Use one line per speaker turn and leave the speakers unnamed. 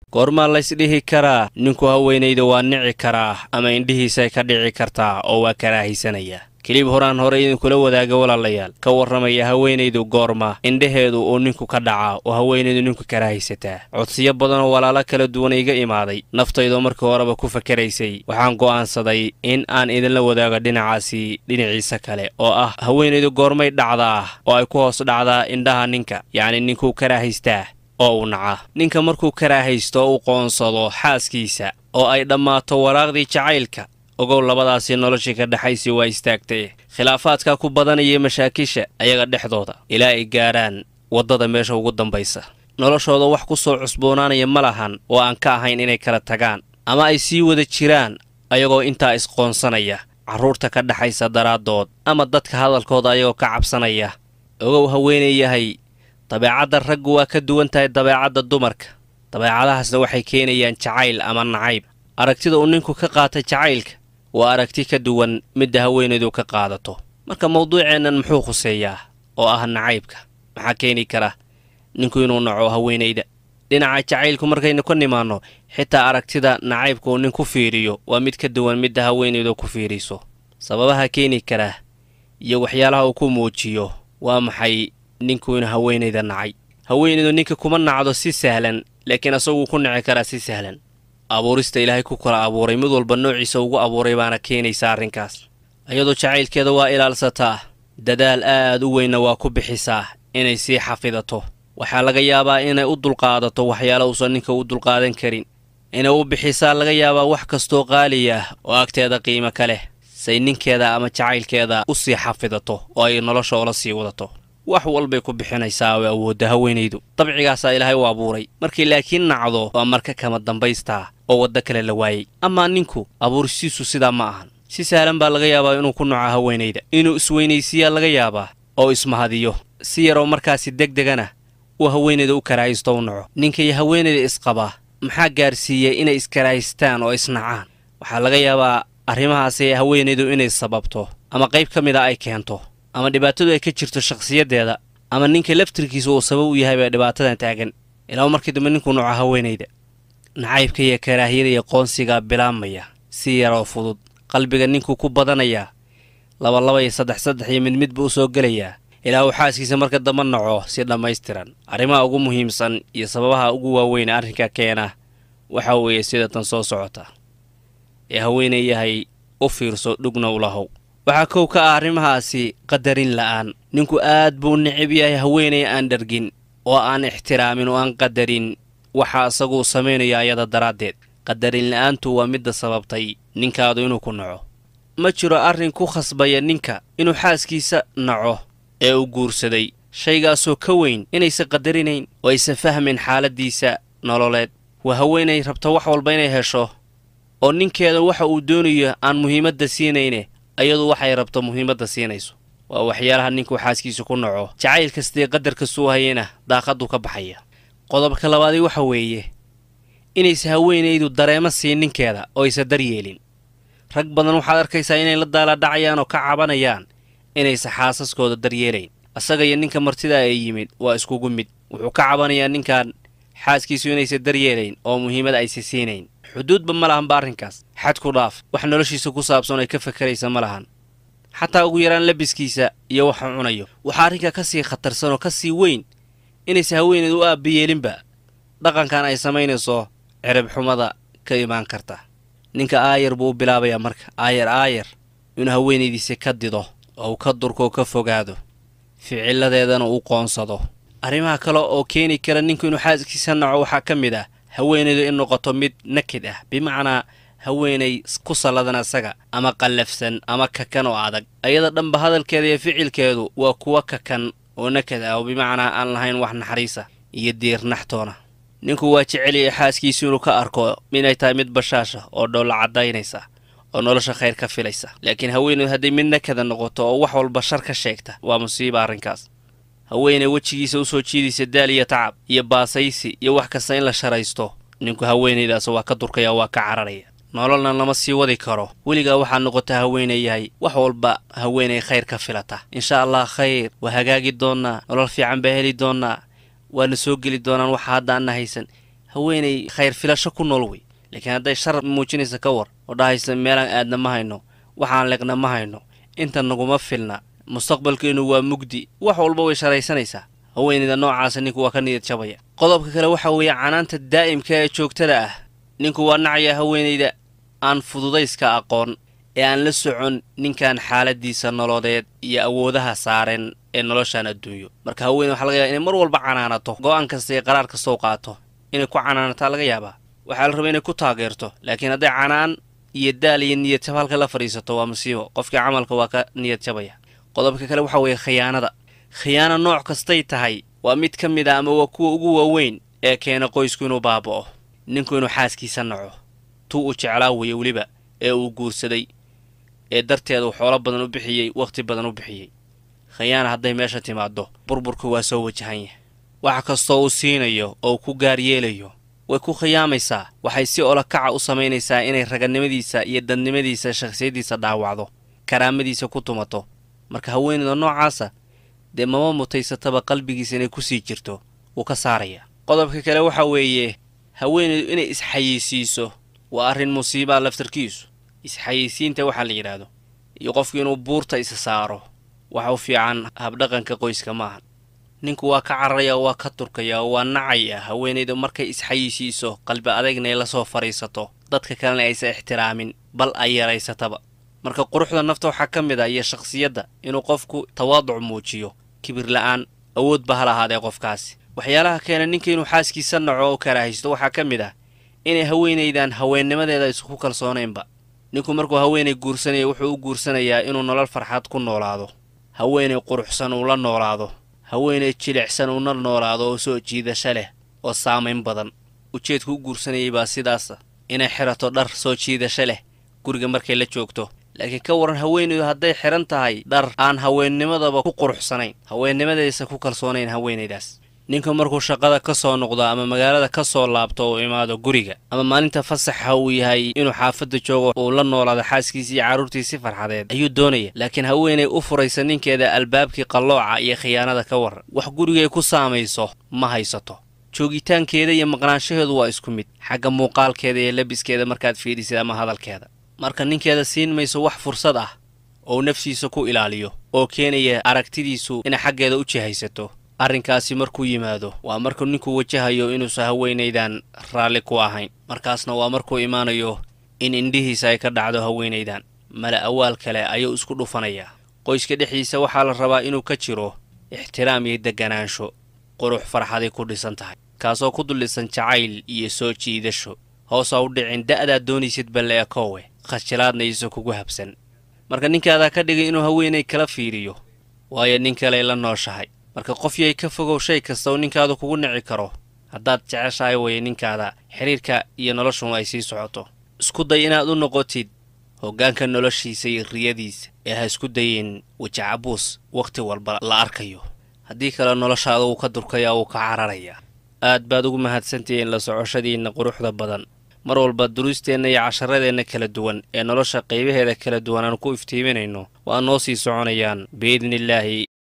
goormaa laysdhihi karaa ninku haweenayda waa nici karaa ama indhihiisay ka dhici kartaa oo waa karaahaysanayaa kelib horaan hore idinkula wadaaga walaalayaal ka warramaya haweenaydu goorma indhaheedu uu ninku ka dhacaa oo haweenaydu ninku karaahaysataa codsiyo badanoo walaalo kala duwan iga imaaday naftaydoo markii horeba ku fakaraysay waxaan go'aansaday in aan idinla wadaago dhinacaasi dhinaciisa kale oo ah haweenaydu goormay dhacdaa oo ay ku hoos dhacdaa indhaha ninka yacni ninkuu karaahaystaa oo uu naca ninka markuu karaahaysto oo u qoonsado xaaskiisa oo ay dhammaato waraaqdii jacaylka ogow labadaasii noloshii ka dhexaysii waa istaagtay khilaafaadkaa ku badanaya mashaakisha ayaga dhexdooda ilaa ay gaadhaan waddada meesha ugu dambaysa noloshooda wax ku soo cusboonaanaya ma lahan oo aan ka ahayn inay kala tagaan ama ay sii wada jiraan ayagoo intaa isqoonsanaya carruurta ka dhexaysa daraaddood ama dadka hadalkooda ayagoo ka cabsanaya ogow haweenay yahay dabeecadda raggu waa ka duwan tahay dabeecadda dumarka dabeecadahaasna waxay keenayaan jacayl ama nacayb aragtida uu ninku ka qaata jacaylka waa aragti ka duwan midda haweenaydu ka qaadato marka mawduuceennan muxuu khuseeyaa oo ah nacaybka maxaa keeni kara ninku inuu naco haweenayda dhinaca jacaylku markaynu ka nimaanno xitaa aragtida nacaybka uu nin ku fiiriyo waa mid ka duwan midda haweenaydu ku fiiriso sababaha keeni kara iyo waxyaalaha uu ku muujiyo waa maxay ninku inuu haweenayda nacay haweenaydu ninka kuma nacdo si sahlan laakiin asaguu ku nici karaa si sahlan abuurista ilaahay ku kala abuuray mid walba noociisa ugu abuuray baana keenaysa arrinkaas iyadoo jacaylkeeda waa ilaalsataa dadaal aad u weynna waa ku bixisaa inay sii xafidato waxaa laga yaabaa inay u dulqaadato waxyaala uusan ninka u dulqaadan karin inay u bixisaa laga yaabaa wax kastoo qaali ah oo agteeda qiimo ka leh say ninkeeda ama jacaylkeeda u sii xafidato oo ay nolosha ola sii wadato wax walbay ku bixinaysaa oo awoodda haweenaydu dabcigaasaa ilaahay u abuuray markay laakiin nacdo waa marka kama dambaystaa oo waddo kale la waayey amaa ninku abuursiisu sidaa ma ahan si sahlan baa laga yaabaa inuu ku naco haweenayda inuu isweynaysiiyaa laga yaabaa oo ismahadiyo si yaroo markaasi deg degana uu haweenayda u karaahaysto u naco ninka iyo haweenayda isqabaa maxaa gaarsiiyey inay iskarahaystaan oo isnacaan waxaa laga yaabaa arrimahaasi haweenaydu inay sababto ama qayb ka mida ay keento ama dhibaatadu ay ka jirto shakhsiyaddeeda ama ninka laftirkiisa uu sabab u yahay baa dhibaatadan taagan ilaa markii dambe ninkuu naco haweenayda nacaybka iyo karaahiyada iyo qoonsigaa bilaabmaya si yaroo fudud qalbiga ninkuu ku badanayaa labalaba iyo saddex saddex iyo mid midba u soo gelayaa ilaa uu xaaskiisa marka damba naco si dhammaystiran arrimaha ugu muhiimsan iyo sababaha ugu waaweyn arrinka keena waxaa weeye sida tan soo socota ee haweenay yahay u fiirso dhugna u lahow waxaa kow ka ah arrimahaasi qadarin la'aan ninku aad buu necab yahay haweenay aan dhargin oo aan ixtiraamin oo aan qadarin waxa isaguu samaynaya ayada daraaddeed qadarin la'aantu waa midda sababtay ninkaadu inuu ku naco ma jiro arrin ku khasbaya ninka inuu xaaskiisa naco ee uu guursaday shaygaasoo ka weyn inaysan qadarinayn oo aysan fahmayn xaaladdiisa nololeed waa haweenay rabta wax walba inay hesho oo ninkeeda waxa uu doonayo aan muhiimadda siinayne ayadu waxay rabto muhiimadda siinayso waa waxyaalaha ninkuu xaaskiisa ku naco jacayl kastee qadar kastuu hayana daaqaddu ka baxaya qodobka labaadii waxa weeye inaysa haweenaydu dareemo siin ninkeeda oo aysa daryeelin rag badan waxaad arkaysaa inay la daaladhacayaan oo ka cabanayaan inaysa xaasaskooda daryeelayn asaga iyo ninka martidaa ee yimid waa iskugu mid wuxuu ka cabanayaa ninkan xaaskiisu inaysa daryeelayn oo muhiimad aysa siinayn xuduudba ma lahanba arrinkaas xad ku dhaaf wax noloshiisa ku saabsan ay ka fakaraysa ma lahan xataa ugu yaraan labiskiisa iyo waxa cunayo waxaa arrinka ka sii khatarsan oo ka sii weyn inaysa haweeneed u aabbayeelinba dhaqankan ay samaynayso cirib xumada ka imaan karta ninka aayar buu u bilaabayaa marka aayar aayar inuu haweenaydiisa ka dido oo uu ka durkoo ka fogaado ficiladeedana uu qoonsado arrimaha kale oo keeni kara ninku inuu xaaskiisa naco waxaa ka mid ah haweenaydu in noqoto mid nakid ah bimacnaa haweenay ku salladan asaga ama qallafsan ama kakan oo adag ayada dhanba hadalkeeda iyo ficilkeedu waa kuwa kakan oo nakad ah oo bimacnaa aan lahayn wax naxariisa iyo diirnaxtoona ninku waa jeceliyay xaaskiisu inuu ka arko inay tahay mid bashaasha oo dhoolla caddaynaysa oo nolosha khayr ka filaysa laakiin haweenaydu hadday mid nakada noqoto oo wax walba shar ka sheegta waa musiiba arrinkaas haweenay wejigiisa u soo jiidaysa daal iyo tacab iyo baasaysi iyo wax kasta in la sharaysto ninku haweenaydaas waa ka durkaya waa ka cararaya nololna lama sii wadi karo weligaa waxaa noqota haweenay yahay wax walba haweenay khayr ka filata insha allah khayr waa hagaagi doonnaa nolol fiican baa heli doonnaa waana soo geli doonaan waxa hadda anna haysan haweenay khayr filasho ku nool wey laakiin hadday shar muujinaysa ka war oo dhahaysa meelaan aadna ma hayno waxaan leegna ma hayno inta naguma filna mustaqbalkeennu waa mugdi wax walba way sharaysanaysaa haweenayda noocaasa ninku waa ka niyad jabaya qodobka kale waxaa weeye canaanta daa'imka ee joogtada ah ninku waa nacaya haweenayda aan fududayska aqoon ee aan la socon ninkan xaaladiisa nololeed iyo awoodaha saaren ee noloshan adduunyo marka haweeney waxa laga yaaba inay mar walba canaanato go'aan kasta iyo qaraar kastoo qaato inay ku canaanataa laga yaabaa waxaa la rabaa inay ku taageerto laakiin hadday canaan iyo daal iyo niyad jab halka la fadhiisato waa musiibo qofkii camalka waa ka niyad jabaya qodobka kale waxaa weeye khiyaanada khiyaano nooc kastay tahay waa mid ka mid a ama waa kuwa ugu waaweyn ee keena qoysku inuu baaba'o ninku inuu xaaskiisa naco tuu uu jeclaa weeye weliba ee uu guursaday ee darteedu xoolo badan u bixiyey wakhti badan u bixiyey khiyaana hadday meesha timaaddo burburku waa soo wajahan yahay wax kastoo uu siinayo oo ku gaar yeelayo way ku khiyaamaysaa waxay si olakaca u samaynaysaa inay raganimadiisa iyo dadnimadiisa shakhsiyaddiisa dhaawacdo karaamadiisa ku tumato marka haweeneyda noocaasa dee mama mutaysataba qalbigiisa inay ku sii jirto wuu ka saarayaa qodobka kale waxaa weeye haweeneydu inay isxayeysiiso waa arrin musiibaa laftarkiisu isxayeysiinta waxaa la yidhaahdo iyo qofku inuu buurta isa saaro waxa u fiican habdhaqanka qoyska maahan ninku waa ka cararaya oo waa ka turkaya oo waa nacaya haweenaydu markay isxayeysiiso qalbi adagna ay la soo fadhiisato dadka kalena aysan ixtiraamin bal ay yaraysataba marka quruxda nafta waxaa ka mid ah iyo shakhsiyadda inuu qofku tawaaduc muujiyo kibir la'aan awoodba ha lahaadee qofkaasi waxyaalaha keena ninka inuu xaaskiisa naco oo karaahaysto waxaa ka mid ah inay haweenaydan haweennimadeeda isku kalsoonaynba ninku markuu haweenay guursanaya wuxuu u guursanayaa inuu nolol farxad ku noolaado haweenay quruxsan uu la noolaado haweenay jilicsan uuna noolaado oo soo jiidasho leh oo saamayn badan ujeedku u guursanayay baa sidaasa inay xirato dhar soo jiidasho leh guriga markay la joogto laakiin ka waran haweenaydu hadday xihan tahay dhar aan haweennimadaba ku quruxsanayn haweennimadaysa ku kalsoonayn haweenaydaas ninka markuu shaqada ka soo noqdo ama magaalada ka soo laabto uu imaado guriga ama maalinta fasaxa uu yahay inuu xaafadda joogo uu la noolaado xaaskiisii iyo carruurtiisi farxadeed ayuu doonaya laakiin haweenay u furaysa ninkeeda albaabkii qallooca iyo khiyaanada ka waran wax gurigay ku saamayso ma haysato joogitaankeeda iyo maqnaanshaheedu waa isku mid xagga muuqaalkeeda iyo labiskeeda markaad fiidhisid ama hadalkeeda marka ninkeeda siin mayso wax fursad ah oo naftiisa ku ilaaliyo oo keenaya aragtidiisu inay xaggeeda u jihaysato arrinkaasi markuu yimaado waa markuu ninku wajahayo inuusan haweenaydan raalli ku ahayn markaasna waa markuu imaanayo in indhihiisa ay ka dhacdo haweenaydan mala awaal kale ayuu isku dhufanayaa qoyska dhexdiisa waxaa la rabaa inuu ka jiro ixtiraam iyo deganaansho qurux farxaday ku dhisan tahay kaasoo ku dullisan jacayl iyo soo jiidasho hoosa u dhicin da'daad doonaysid balle ekoowe khashilaadna iisa kugu habsan marka ninkaadaa ka dhigay inuu haweenay kala fiiriyo waayo nin kaley la nooshahay marka qof yay ka fogow shay kasta oo ninkaadu kugu nici karo haddaad jeceshahay weye ninkaada xidhiirka iyo noloshun ay sii socoto isku day inaad u noqotid hoggaanka noloshiisa iyo riyadiisa ee ha isku dayin wajacabuus wakhti walba la arkayo haddii kale noloshaada wuu ka durkaya wuu ka cararayaa aad baad ugu mahadsantihiin la socoshadiinna quruxda badan mar walba duruusteenna iyo casharadeenna kala duwan ee nolosha qaybaheeda kala duwan aan ku iftiiminayno waa noo sii soconayaan biidnillaahi